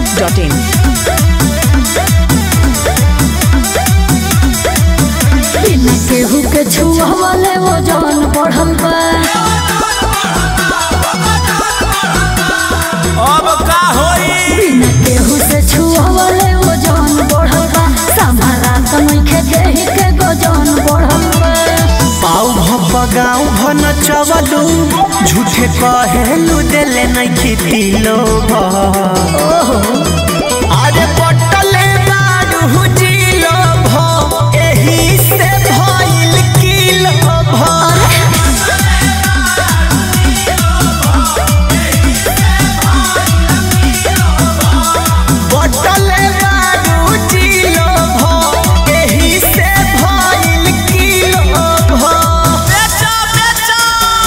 masti.in. बिना केहू के छुआवले वो जवन बढ़ल बा अब का होई बिना केहू से छुआवले वो जवन बढ़ल बा संभारा त नइखे देहि के गजन बढ़ल बा पाऊ भप गाँव भन चवलू झूठे कहेलू देले नहीं खेती लोग अरे पटले बारू जिलो भ एही से भइल किलो भ पटले बारू जिलो भ एही से भइल किलो भ बेचो बेचो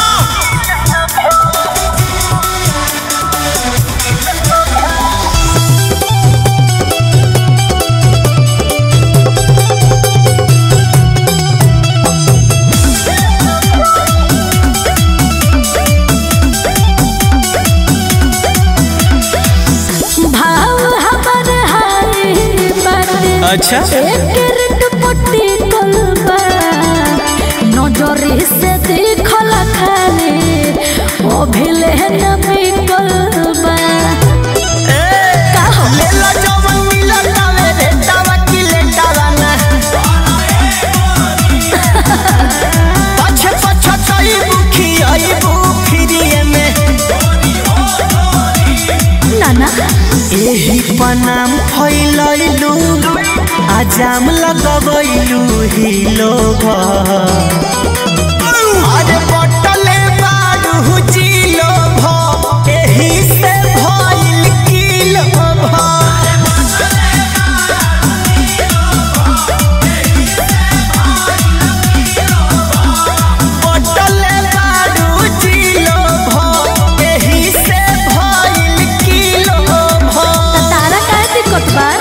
भाव हमर हाय बाटे अच्छा एक रिट पट्टी कलबा नजरी से देखल खाले ओ भिले न बिकलबा का हो ले लो जवन मिलल तावे रे तावा की ले तावाना पछे पछे तई बुखी आई बुखिरिए में नाना एही पनाम फैलैलू आजाम लगबैलू ही लोग अरे बटले बारू जिलो भ एही से भइल किलो भ बटले बारू जिलो भ एही से भइल किलो भ तारा काहे दिक्कत बा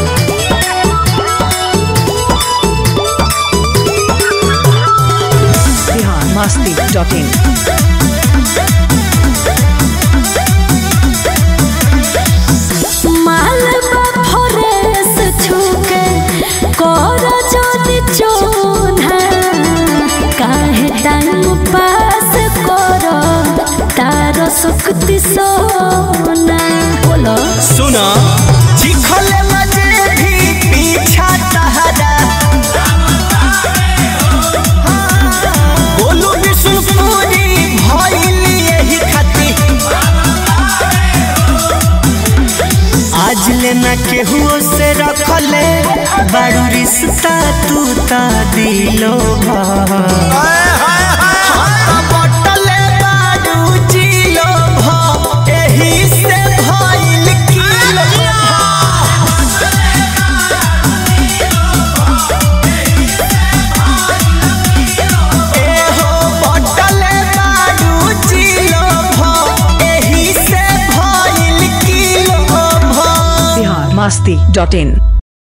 Bihar masti.in. माल बा फरेस छुके कर जदी चोना काहे टाइम पास कर तार शक्ति सोना बोलो सुना चिखले मजे भी पीछा तहरा बोलू विष्णुपुरी भइल यही खाती आज लेना केहू से रखले बारू रिश्ता तू ता दिलो बटले बारू जिलो भ एही से भइल किलो एहो बटले बारू जिलो भ एही से भइल किलो भ Bihar masti.in.